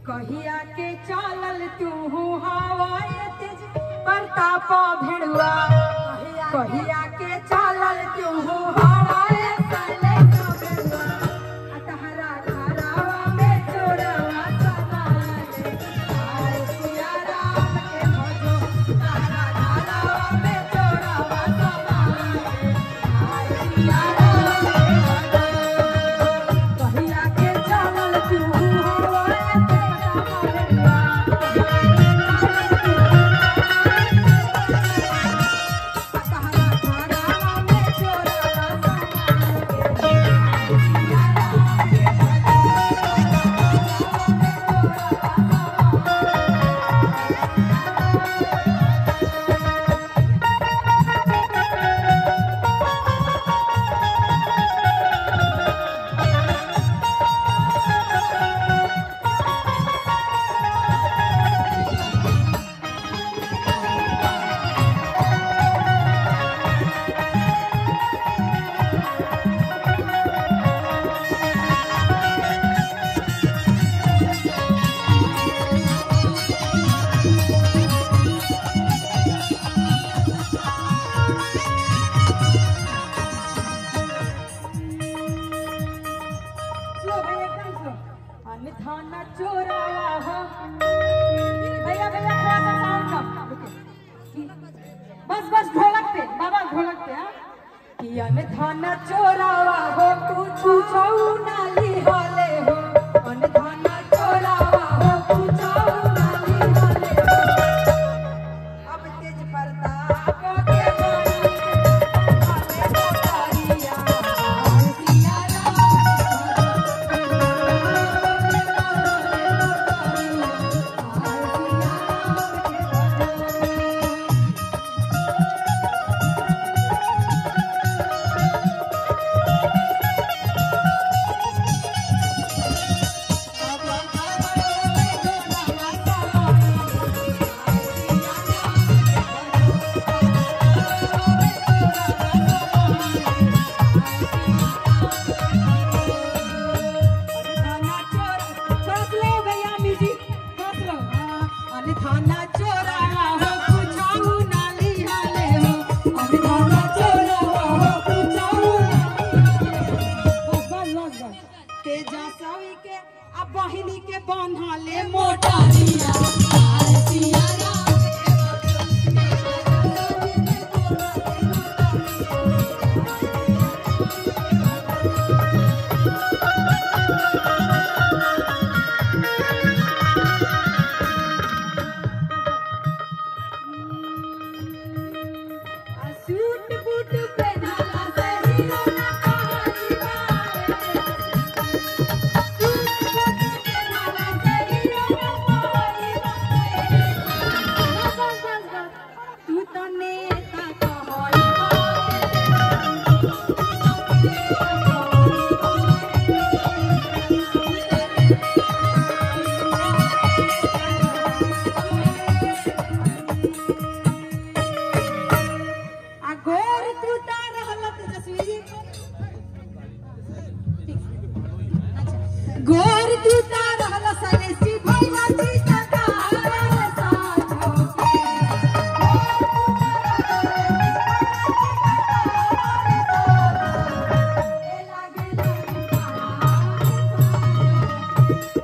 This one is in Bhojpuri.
कहिया के चालल तू हवाए तेज प्रताप भिड़ुआ कहिया के चालल तू हवाए साले तो भिड़ुआ आ तहरा घरवा में चोरवा समाए आए सिया राम के भजो तहरा घरवा में चोरवा समाए आए सिया राम के भजो कहिया के चालल तू हवाए तेज स्लो भैया एकदम स्लो अनधाना चोराया हो भैया भैया थोड़ा सा साउंड कम रुकिए। बस बस ढोलक पे बाबा ढोलक पे हाँ कि अनधाना चोरावा हो तू छुछौ नाली हाले हो अनधाना चोरावा हो तू छुछौ नाली हाले हो अब तेज प्रताप के बानी हाले मोटारिया सिया राम थाना चोर बस लो भैया म्यूजिक बस लो अन थाना चोरा हो कुछाऊ नाली हाले हो अन थाना चोरा हो कुछाऊ बस बस बस बस तेजा सवी के अब बहिनी के बन्हाले मोटारिया आय सिया राम आ सूट बूट पहनाला से हीरो ना कहानी बाए सूट बूट पहनाला से हीरो ना कहानी बाए बस बस बस बस तू तो नेता कहई आ गोर तू ता रहलत जसवीरी गोर तू ता रहल सनेसी भैया जी सदा साथो के ए लागे लागे